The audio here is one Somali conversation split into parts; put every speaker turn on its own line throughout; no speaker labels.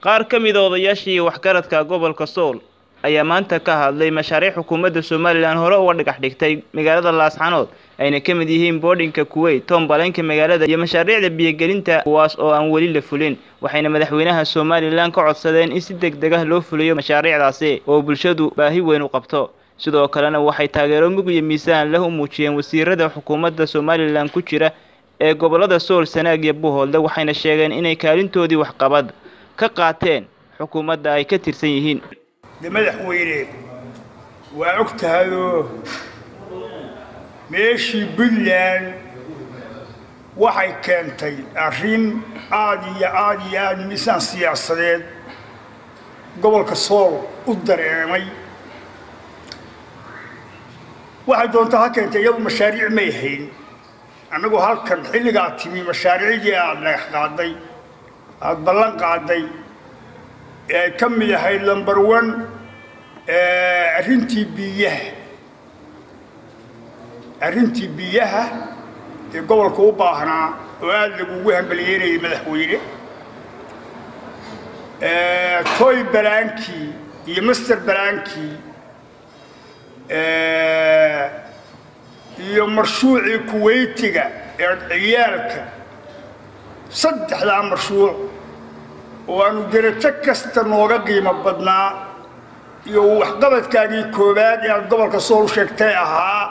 qaar ka mid a odayaashii waxgaradka gobolka sool ayaa maanta ka hadlay mashaariic xukuumadda somalilan hore uga dhagax dhigtay magaalada laascanood ayna ka mid yihiin boodhinka kuweyt toombaleenka magaalada iyo mashaariicda biyogelinta kuwaas oo aan weli la fulin waxayna madaxweynaha somalilan ka codsadeen in si deg deg ah loo fuliyo mashaariicdaasi oo bulshadu baahi weyn u qabto sidoo kalena waxay taageero mug iyo miisaan leh u muujiyeen wasiirada xukuumadda somalilan ku jira ee gobolada sool sanaag iyo buuhoodle waxayna sheegeen inay kaalintoodii waxqabad ka qaateen xukuumadda ay ka tirsan yihiin
de madaxweyne waa og tahayoo meeshii puntland waxay keentay arrin aada iyo aada iyo aada miisaan siyaasadeed gobolka sool u dareemay waxay doontaa ha keentay iyadu mashaariic may hayn annagu halkan xilligaa timi mashaariicdii aada dhagax qaaday aada ballan qaaday ee ay ka mid ahayd lumber one arrintii biyaha arrintii biyaha ee gobolka u baahnaa oo aada lagugu hambaliyeynayay madaxweyne toy balaankii iyo master balaankii iyo marshuucii kuweytiga ee ciyaalka saddexdaa marshuuc oo aanu derajo kasta nooga qiimo badnaa iyo waxqabadkaagii koowaad ee aad gobolka sool sheegtay ahaa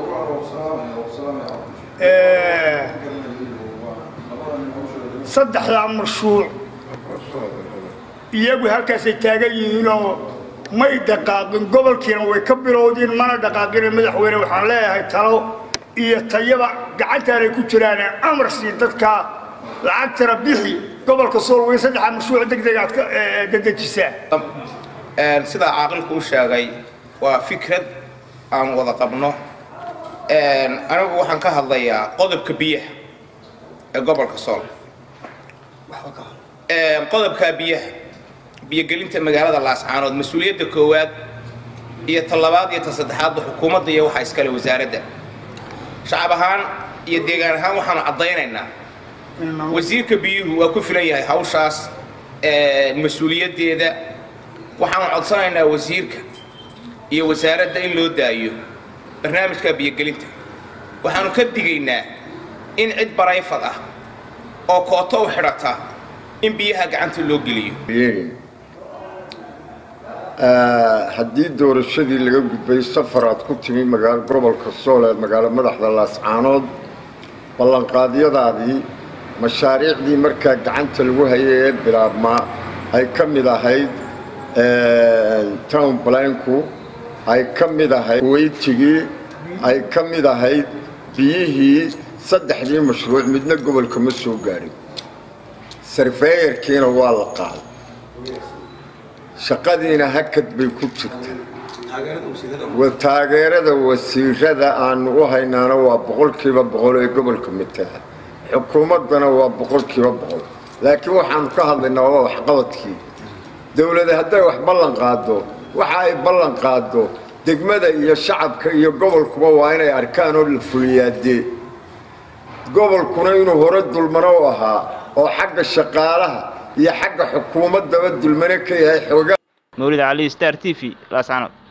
saddexdaa marshuuc iyagu halkaasay taagan yihiinoo may dhaqaaqin gobolkiina way ka bilowdeen mana dhaqaaqine madaxweyne waxaan leeyahay talo iyo tayaba gacantaanay ku jiraane amar sii dadkaa lacagtana bixi gobolka sool weyn saddexaa mashruuc deg deg aad ka dedejisaa
sidaa caaqilku u sheegay waa fikrad aan wada qabno anigu waxaan ka hadlayaa qodobka biyaha ee gobolka sool qodobkaa biyaha biyogelinta magaalada laascaanood mas-uuliyadda koowaad iyo ta labaad iyo ta saddexaadba xukuumadda iyo waxaa iskale wasaaradda shacab ahaan iyo deegaan ahaan waxaanu caddaynaynaa wasiirka biyuhu waa ku filan yahay hawshaas mas-uuliyaddeeda waxaanu codsanaynaa wasiirka iyo wasaaradda in loo daayo barnaamijka biyogelinta waxaanu ka digaynaa in cid barayfad ah oo kooto u xidhata in biyaha gacanta loo geliyo
haddii doorashadii laga gudbay safar aad ku timi magaalo gobolka sool ee magaalo madaxda laascaanood ballanqaadyadaadii mashaariicdii markaa gacanta lagu hayay ee bilaabmaa ay ka mid ahayd town blanku ay ka mid ahayd weytigii ay ka mid ahayd biyihii saddexdii mashruuc midna gobolka ma soo gaadhin sarfeeyarkiina waa la qaaday shaqadiina hakad bay ku jirtaa taageerada wasiirada aanu u haynaana waa boqolkiiba boqol ee gobolka matala xukuumaddana waa boqolkiiba boqol laakiin waxaanu ka hadlaynaa waa waxqabadkii dowlada hadday wax ballan qaado waxa ay ballan qaado degmada iyo shacabka iyo gobolkuba waa inay arkaan oo la fuliyaadee gobolkuna inuu hore dulmano u ahaa oo xagga shaqaalaha iyo xagga xukuumaddaba dulmane ka yahay xooga
mawlid cali star t v laascanood